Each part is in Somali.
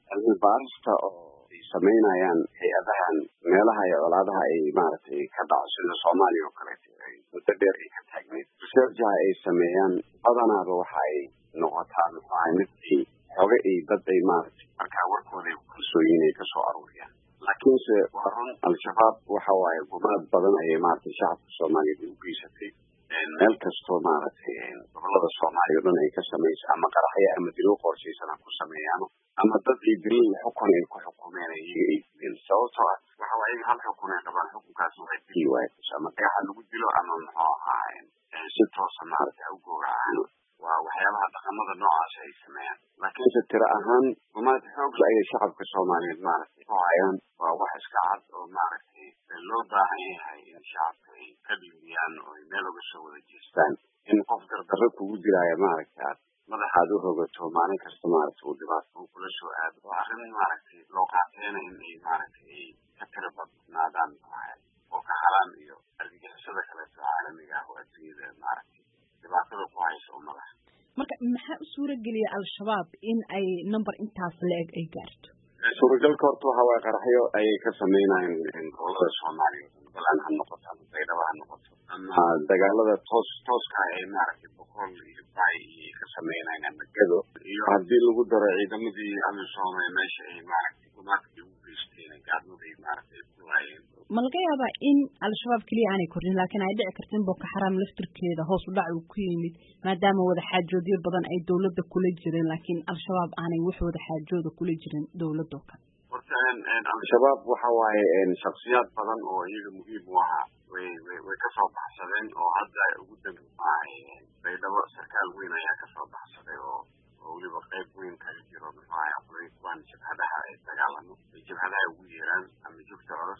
cilmi baarista oo ay samaynayaan hay-adahan meelaha iyo colaadaha ay maaragtay ka dhaco sida soomaaliya oo kaleeto ay muddo dheer ay ka taagneed researchaha ay sameeyaan badanaaba waxa ay noqotaa muxuu ahay mid ay xooga ay dad ay maaragtay markaa warkooda ay ku kalsooyiin ay kasoo aruuriyaan laakiinse waa run al-shabaab waxa waaye gumaad badan ayay maaragtay shacabka soomaaliyeed ay u geysatay meel kastoo maaragtay gobolada soomaaliya o dhan ay ka samayso ama qaraxya ama dilo qorshaysan ha ku sameeyaano ama dad ay dilin xukun ay ku xukumeen iyaga ay dileen sababtoo ah waxa waa iyaga hal xukun ay qabaan xukunkaas waxay dili waaye ama dhagaxa lagu dilo ama muxuu ahaa si toosa maaragtay u gowracaan waa waxyaabaha dhaqamada noocaas ay sameeyaan laakiinse tiro ahaan gumaad xoogla ayay shacabka soomaaliyeed maaragtay ku hayaan waa wax iska cad oo maaragtay loo baahan yahay in shacabka ay ka dhiiriyaan oo ay meel uga soo wada jeestaan in qof dardarro kugu dilaayo maaragtay aad madaxaad u rogato maalin kasta maaragtay uu dhibaato uu kula soo aado waa arrin maaragtay loo qaateena in ay maaragtay ay ka tiro badnaadaan oo ka halaan iyo argagixisada kaleeto caalamiga ah oo adduunyada maaragtay dhibaatada ku haysa ummadaha marka maxaa u suura geliya al-shabaab in ay number intaas la-eg ay gaarto suuragalka horta waxa waaye qaraxyo ayay ka sameynayeen gobolada soomaaliya balaan ha noqoto ama baydhaba ha noqoto ama dagaalada toos tooska ah ay maaragtay boqol iyo bay iyay ka sameynayeen ama gado iyo haddii lagu daro ciidamadii amisom ee meesha ay maaragtay gumaadka ugu geysteen gaadmaday maaragtay ku laayeen ma laga yaabaa in al-shabaab keliya aanay kordhin laakiin ay dhici karta in boko xaram laftirkeeda hoos u dhac uu ku yimid maadaama wada xaajoodyo badan ay dawladda kula jireen laakiin al-shabaab aanay wax wada xaajooda kula jirin dawladoo kale horta al-shabaab waxa waaye shaksiyaad badan oo iyaga muhiim u ahaa way way way kasoo baxsadeen oo hadda ugu dambi maahay baydhabo sarkaal weyn ayaa kasoo baxsaday oo oo weliba qayb weyn kaga jiro muxuu ahay aqlay kuwaan jabhadaha ay dagaalamo ay jabhadaha ugu yeeraan ama jugta culus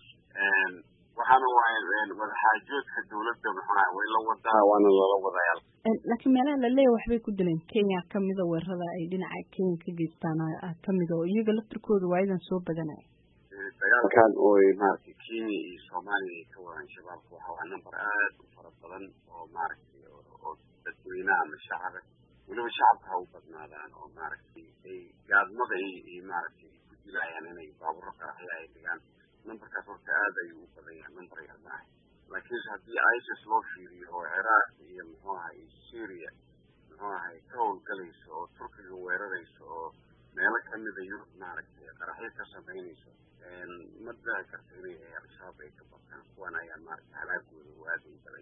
waxaana waaye wadaxaajoodka dawladda maxaa way la wadaa waana lala wadayaa laakiin meelaha laleeyahy waxbay ku dileen kenya kamida weerarada ay dhinaca kenya ka geystaan kamida oo iyaga laftirkooda waayadan soo badanaya dagaalkan ooy maaragtay kenya iyo soomaaliya ay ka wadaan shabaabka waxa waa number aad u fara badan oo maaragtay oo dadweynaha ama shacaba weliba shacabka ha u badnaadaan oo maaragtay ay gaadmada ay maaragtay ku dilayaan inay baaburo qaraxya ay dhigaan numberkaas horta aad ayuu u badan yahay number yar maaha laakiinse haddii isis loo fiiriyo oo ciraaq iyo muxuu ahay syria muxuu ahay ka howlgalayso oo turkiga weerarayso oo meelo kamida yurub maaragtay qaraxyo ka samaynayso ma dhici karto inay al-shabaab ay ka bataan kuwan ayaa maaragtay halaagooda u aada u badan